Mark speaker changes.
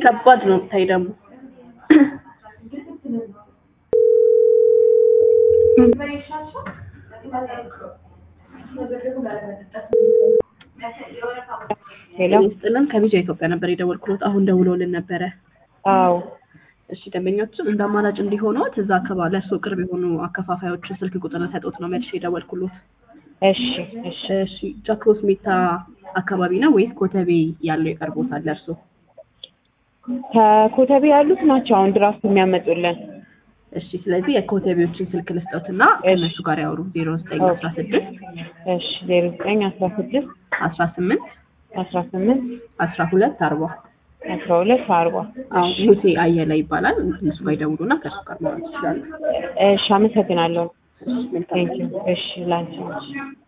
Speaker 1: ከባድ ነው ብታይ ደግሞ
Speaker 2: ሄሎ
Speaker 1: ስጥልን ከቪዛ ኢትዮጵያ ነበር የደወልኩት። አሁን ደውለውልን ነበረ።
Speaker 2: አዎ
Speaker 1: እሺ ደንበኞችም እንደ አማራጭ እንዲሆኑት እዛ አካባቢ ለእርስዎ ቅርብ የሆኑ አከፋፋዮችን ስልክ ቁጥር ሰጦት ነው መልሼ የደወልኩሎት።
Speaker 2: እሺ እሺ
Speaker 1: እሺ ጃክሮስ ሜታ አካባቢ ነው ወይስ ኮተቤ ያለው ይቀርቦታል ለእርስዎ?
Speaker 2: ከኮተቤ ያሉት ናቸው አሁን ድራፍት የሚያመጡልን።
Speaker 1: እሺ ስለዚህ የኮተቤዎችን ስልክ ልስጠውትና ከእነሱ ጋር ያወሩ ዜሮ ዘጠኝ አስራ ስድስት
Speaker 2: እሺ ዜሮ ዘጠኝ አስራ ስድስት
Speaker 1: አስራ ስምንት
Speaker 2: አስራ ስምንት
Speaker 1: አስራ ሁለት አርባ
Speaker 2: አስራ ሁለት አርባ
Speaker 1: አዎ ሙሴ አየለ ይባላል። እነሱ ጋር ይደውሉና ከእሱ ጋር ማውራት ይችላሉ።
Speaker 2: እሺ አመሰግናለሁ።
Speaker 1: እሺ መልካም
Speaker 2: ቴንኪው እሺ ላንቺ